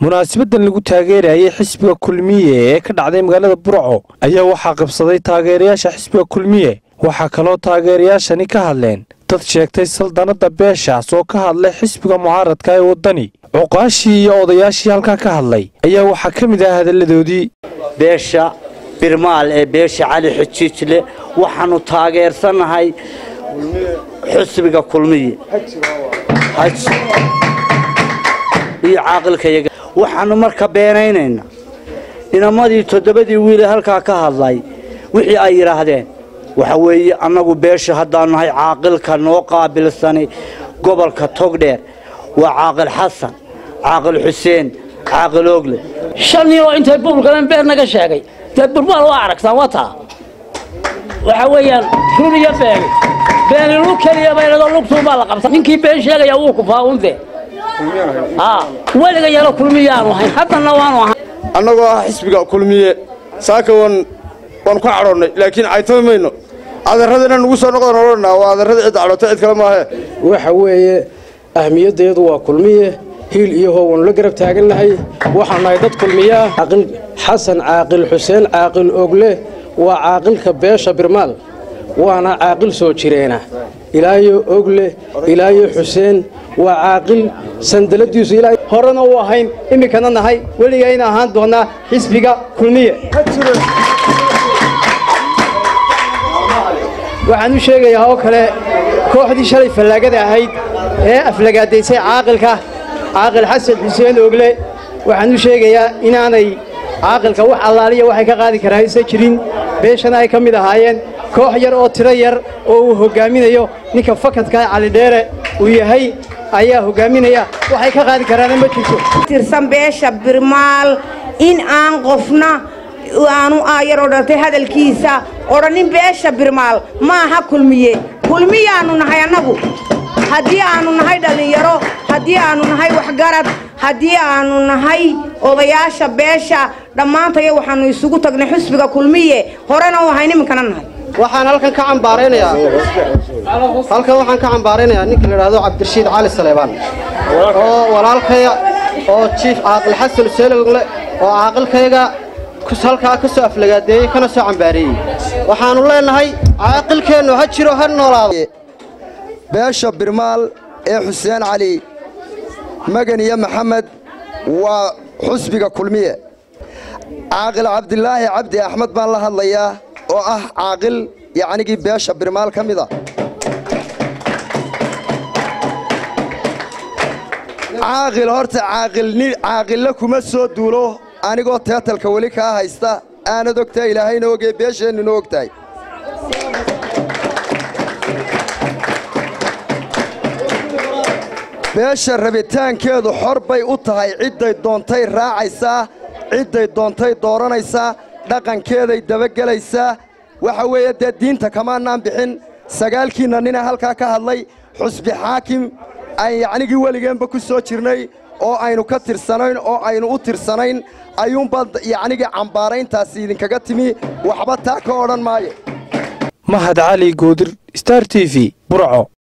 munaasabaddan lagu taageerayay xisbiga kulmiye ee ka dhacday magaalada burco ayaa waxaa qabsaday taageerayaasha xisbiga kulmiye waxaa kaloo taageerayaashani ka hadleen dad sheegtay saldanadda beeshaas oo ka hadlay xisbiga mucaaradka ee waddani cuqaashii iyo odayaashii halkaa ka hadlay ayaa waxaa ka mid ah hadalladoodii beesha birmaal ee beesha cali xujiijle waxaannu taageersannahay xusbiga kulmiye iyo caaqilkayaga waxaannu marka beenaynaynaa inamadii toddobadii wiile halkaa ka hadlay wixii ay yidhaahdeen waxa weeye annagu beesha haddaanu nahay caaqilka noo qaabilsani gobolka togdheer waa caaqil xasan caaqil xuseen caaqil ogle shan nin oo intay buulgaleen beer naga sheegay dee burmaal waa aragtaan waa taa waxa weeyaan run iyo beeni beeni lug keliya baynadoo lugtuunbaa la qabta ninkii been sheegaya wuu kufaa unde weliga yalo kulmiyaanu ahayn haddana waanu ahayn annagoo ah xisbiga kulmiye saaka waan waan ku cadhoonnay laakiin caytami mayno adeerradina nugu soo noqdan odhanaa waa adeerradii cid cadhoota cid kale maahe waxa weeye ahmiyaddeedu waa kulmiye hiil iyo how waanu la garab taagannahay waxaan nahay dad kulmiye ah caaqil xasan caaqil xuseen caaqil ogle waa caaqilka beesha birmaal waana caaqil soo jireena ilaayo ogle ilaayo xuseen waa caaqil sandaladiisu ilaa horena u ahayn iminkana nahay weligayna ahaan doonnaa xisbiga kulmiye waxaan u sheegayaa oo kale kooxdii shalay fallaagada ahayd ee aflagaadaysay caaqilka caaqil xasan xuseen ogle waxaan u sheegayaa inaanay caaqilka wax allaaliya waxay ka qaadi karaa aysan jirin beeshana ay ka mid ahaayeen koox yar oo tiro yar oo uu hoggaaminayo ninka fakadka calidheere uu yahay ayaa hoggaaminaya waxay ka qaadi karaana ma jirto tirsan beesha birmaal in aan qofna aanu aayar odhantay hadalkiisa odhanin beesha birmaal ma aha kulmiye kulmiyaannu nahay annagu haddii aannu nahay dhallinyaro haddii aannu nahay waxgarad haddii aannu nahay odayaasha beesha dhammaantaya waxaannu isugu tagnay xusbiga kulmiye horena u ahayn iminkana nahay waxaan halkan ka cambaaraynayaa halkan waxaan ka cambaaraynayaa ninka la idhaahdo cabdirashiid cali saleebaan oo walaalkaya oo jiif caaqil xasan useelogle oo caaqilkayga halkaa ka soo aflagaadeeyey kana soo cambaareeyey waxaannu leennahay caaqilkeennu ha jiro ha noolaado beesha birmaal ee xuseen cali magan iyo maxamed waa xusbiga kulmiye caaqil cabdilaahi cabdi axmed baan la hadlayaa oo ah caaqil yacnigii beesha birmaal ka mid a caaqil horta caaqille kuma soo duulo anigoo teetalka weli kaa haysta aanad ogtahay ilaahayna ogee beesheennuna ogtahay beesha rabitaankeedu xor bay u tahay cidday doontay raacaysaa cidday doontay dooranaysaa dhaqankeeday dabagelaysaa waxa weeye dee diinta kamaanaan bixin sagaalkiinna nina halkaa ka hadlay xusbi xaakim aan yacnigii weligeenba ku soo jirnay oo aynu ka tirsanayn oo aynu u tirsanayn ayuunbaa yacnigii cambaarayntaasi idinkaga timi waxba taa ka odhan maayo mahad cali goodir star t v burco